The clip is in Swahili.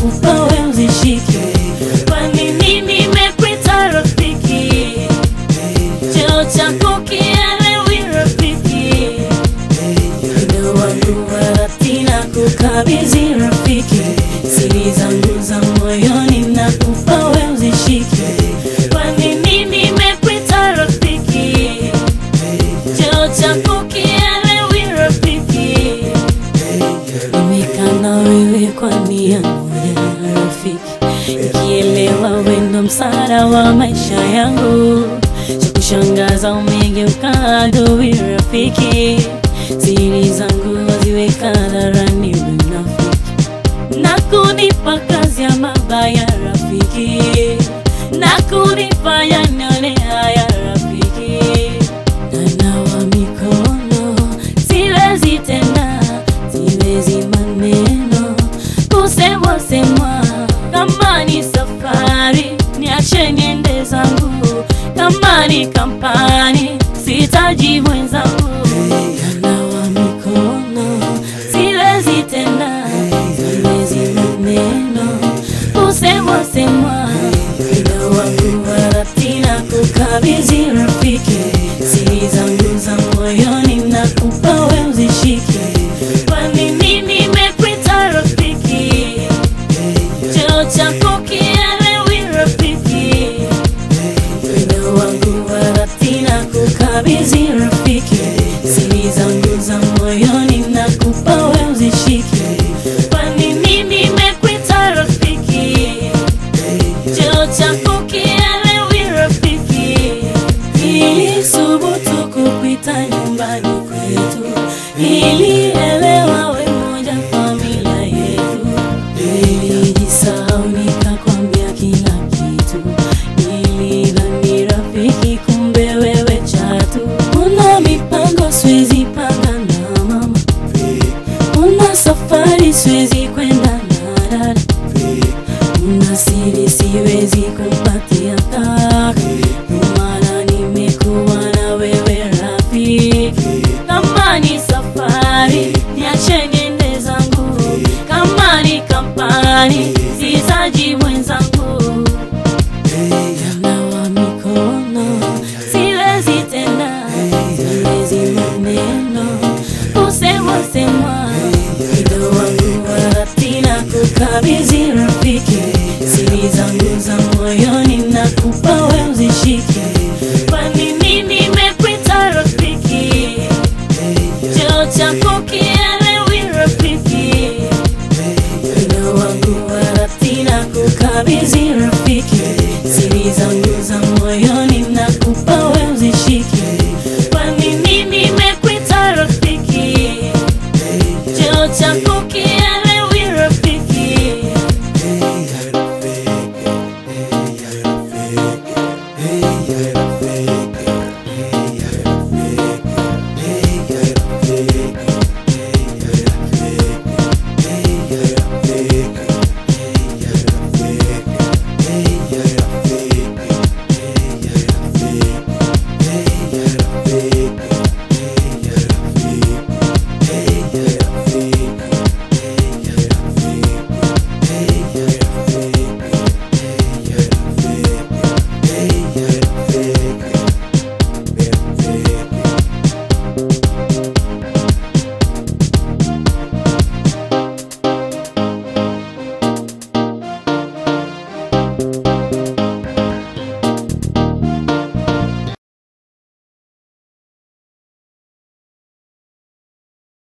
nakupa we uzishike, kwani mimi nimekuita rafiki, cheo chako kielewi rafiki, moyo wangu warati na kukabidhi rafiki, siri zangu za moyoni nakupa we uzishike, kwani mimi nimekuita rafiki, cheo chako kielewi rafiki Nimekana wewe kwa nia moja rafiki, nikielewa wendo msaada wa maisha yangu. Cha kushangaza umegeuka adui rafiki, siri zangu waziweka hadharani unafiki, na kunipa kazi ya mabaya rafiki, na kunifanya nione haya rafiki, nanawa mikono siwezi tena siwezi maneno kusemwa semwa, kama ni safari niache niende zangu, kama ni kampani sitaji mwenzangu. Nanawa mikono siwezi tena, siwezi maneno kusemwa semwa, muda wangu warati na kukabidhi rafiki, siri zangu za moyoni nakupa we uzishike, kwani mimi nimekuita rafiki, cheo chako kielewi rafiki, muda wangu warati na kukabidhi rafiki, siri zangu za moyoni nakupa we uzishike, kwani mimi nimekuita rafiki cheo chako kielewi rafiki, nilisubutu kupita nyumbani kwetu, nilielewa we moja familia yetu, nilijisahau nikakwambia kila kitu, nilidhani rafiki, kumbe wewe chatu. Una mipango siwezi panga na mama, una safari siwezi kwenda na dada una siri siwezi kumpatia kaka, ndio maana nimekuwa na wewe rafiki. Kama ni safari niache niende zangu, kama ni kampani sizaji mwenzangu. Nawa mikono siwezi tena, siwezi maneno kusemwa semwa, muda wangu warati na kukabidhi rafiki, siri zangu za moyoni nakupa we uzishike, kwani mimi nimekuita rafiki, cheo chako kielewi rafiki, muda wangu warati na kukabidhi rafiki,